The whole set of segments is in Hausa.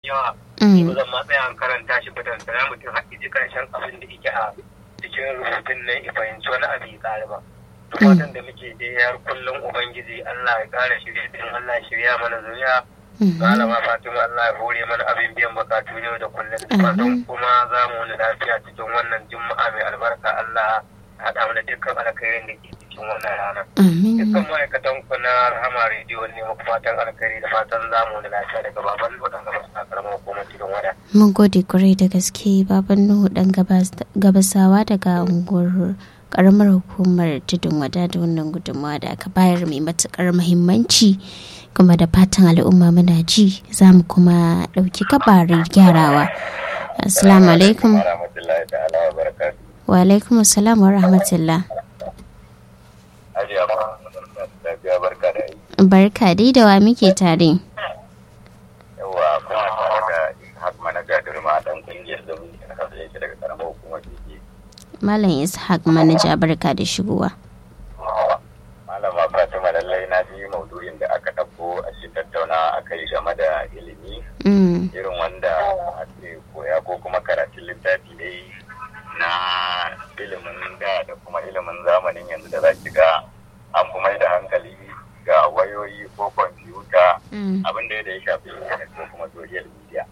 yawa ba zan ma tsaya an karanta shi ba dan sana mutum har ji karshen abin da yake a cikin rubutun nan ya fahimci wani abu ya ƙara ba fatan da muke dai har kullum ubangiji Allah ya ƙara shirya din Allah ya shirya mana zuriya malama Fatima Allah ya hore mana abin biyan bukatu yau da kullum fatan kuma za mu wani lafiya cikin wannan juma'a mai albarka Allah haɗa mana dukkan alkhairin da ke cikin wannan rana. Dukkan ma'aikatan ku na Rahama rediyo ne muku fatan alkhairi da fatan za mu wani lafiya daga baban waɗanda ba su karamar hukumar cikin wada. Mun gode kwarai da gaske baban Nuhu ɗan gabasawa daga unguwar karamar hukumar tudun wada da wannan gudunmawa da aka bayar mai matukar muhimmanci kuma da fatan al'umma muna ji za mu kuma ɗauki gabarin gyarawa. Assalamu alaikum. wa alaikum assalam wa rahmatullah barka dai da wa muke tare yawa kuma tare da ishaq manaja durma dan kungiyar da muke na kasa yake daga karamar hukumar jiki malam ishaq manaja barka da shigowa malama fatima lallai na ji maudu'in da aka ɗauko a cikin tattauna aka yi game da ilimi irin wanda ake koya ko kuma karatun littafi dai na ilimin da da kuma ilimin zamanin yanzu da za ki ga an fi mai da hankali ga wayoyi ko kwamfuta abin da ya shafi internet ko kuma social media.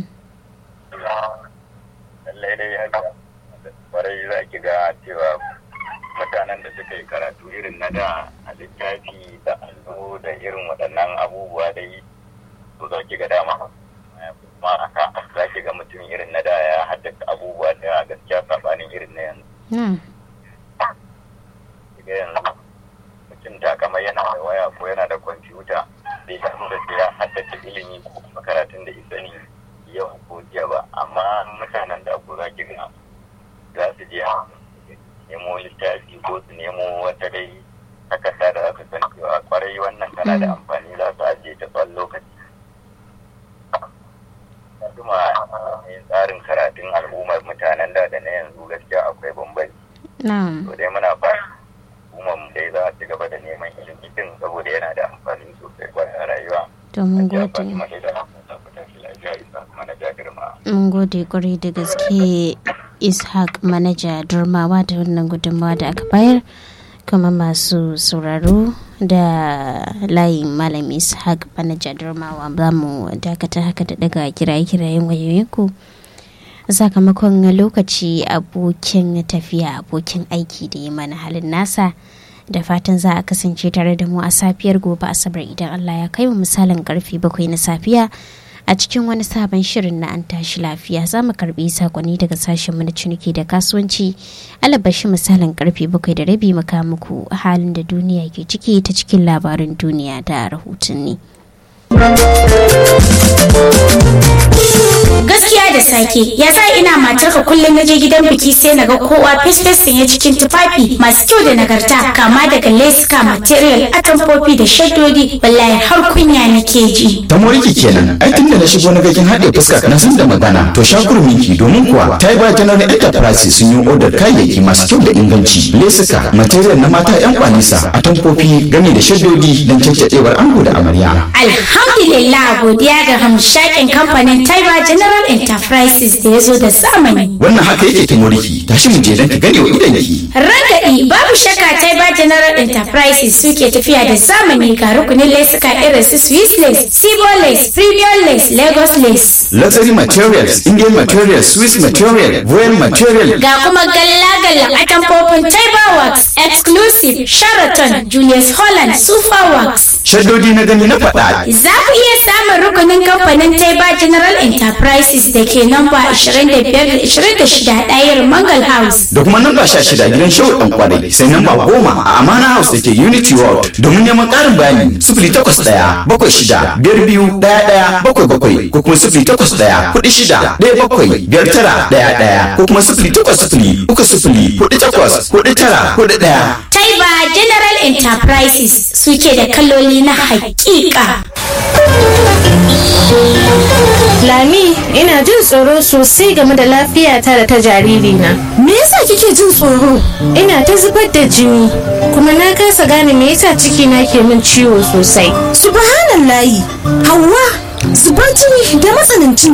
Lallai dai haka kwarai za ki ga cewa mutanen da suka yi karatu irin na da a littafi da allo da irin waɗannan abubuwa dai su za ki ga dama. kuma haka za ki ga mutum irin na da ya haddasa abubuwa da gaskiya sabanin irin na yanzu. Kiga yanzu mutum ta kama yana da waya ko yana da kwamfuta bai samu da ya haddace ilimi ko kuma karatun da isa ne yau ko jiya ba amma mutanen da ko za ki ga za su je nemo littafi ko su nemo wata dai takarda da aka san cewa kwarai wannan tana da amfani za su ajiye ta tsawon lokaci. kuma tsarin karatun al'ummar mutanen da da na yanzu gaskiya akwai bambanci. To dai muna fara al'ummar mu dai za a ci gaba da neman ilimi din saboda yana da amfani sosai kwanan rayuwa. To mun gode. Mun gode kwarai da gaske Ishaq manaja durmawa da wannan gudunmawa da aka bayar. kuma masu sauraro da layin malam ishaq manaja durmawa za mu dakata haka da daga kiraye-kirayen wayoyinku sakamakon lokaci abokin tafiya abokin aiki da yi mana halin nasa da fatan za a kasance tare da mu a safiyar gobe asabar idan allah ya kai mu misalin karfe bakwai na safiya a cikin wani sabon shirin na an tashi lafiya za mu karbi sakonni daga sashen na ciniki da kasuwanci alabashi misalin karfe bakwai da rabi maka muku halin da duniya ke ciki ta cikin labarin duniya da rahotanni. gaskiya da sake ya sa ina matarka kullum naje gidan biki sai naga kowa fes ya cikin tufafi masu kyau da nagarta kama daga leska material atamfofi da shaddodi wallahi har kunya nake ji ta moriki kenan ai tun da na shigo na gagin haɗe fuska na san da magana to shakur miki domin kuwa ta yi general enterprise sun yi odar kayayyaki masu kyau da inganci lesuka material na mata yan kwanisa atamfofi gami da shaddodi don caccadewar ango da amarya alhamdulillah godiya ga hamshakin kamfanin taiba general enterprises da ya zo da zamani wannan haka yake ta moriki tashi mu je don ka gane wa idanki ragadi babu shakka taiba general enterprises suke tafiya da zamani ga rukunin lesuka irin su swiss lace sibo lace premium lace lagos lace luxury materials indian materials swiss material royal material ga kuma galla-galla atamfofin taiba works exclusive sheraton julius holland super works shaddodi na gani na faɗa za ku iya samun rukunin kamfanin taiba general enterprises da ke namba 25-26 ɗayar mangal house da kuma namba sha shida gidan shehu ɗan kwarai sai namba goma a amana house da ke unity world domin neman ƙarin bayani sifili takwas ɗaya bakwai shida biyar biyu ɗaya ɗaya bakwai bakwai ko kuma sifili takwas ɗaya kuɗi shida ɗaya bakwai biyar tara ɗaya ɗaya ko kuma sifili takwas sifili uku sifili kuɗi takwas kuɗi tara kuɗi ɗaya. Taiba General Enterprises suke da kaloli na hakika. Lami, ina jin tsoro sosai game da lafiyata da ta jaririna. Me yasa kike jin tsoro? Ina ta zubar da jini, kuma na kasa gane me yasa cikina ke min ciwo sosai. Subhanallahi, Hauwa, zubar jini da matsanancin